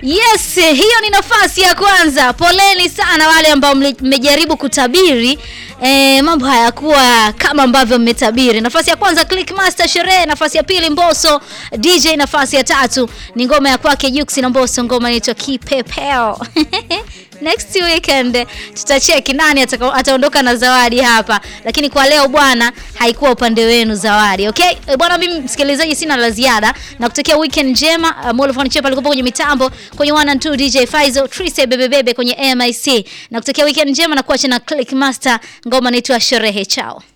Yes, hiyo ni nafasi ya kwanza. Poleni sana wale ambao mle- mmejaribu kutabiri e, mambo hayakuwa kama ambavyo mmetabiri. Nafasi ya kwanza Clickmaster Sherehe, nafasi ya pili Mbosso DJ, nafasi ya tatu ni ngoma ya kwake Jux na Mbosso, ngoma inaitwa Kipepeo. Next weekend tutacheki nani ataka- ataondoka na zawadi hapa, lakini kwa leo bwana, haikuwa upande wenu zawadi. Okay Eh, bwana, mimi msikilizaji, sina la ziada na kutokea weekend njema. Uh, Molofon Chepa alikuwa kwenye mitambo kwenye 1 and 2 DJ Faizo, Trise Bebe Bebe kwenye MIC na kutokea weekend njema na kuacha na Clickmaster, ngoma inaitwa Sherehe. Chao.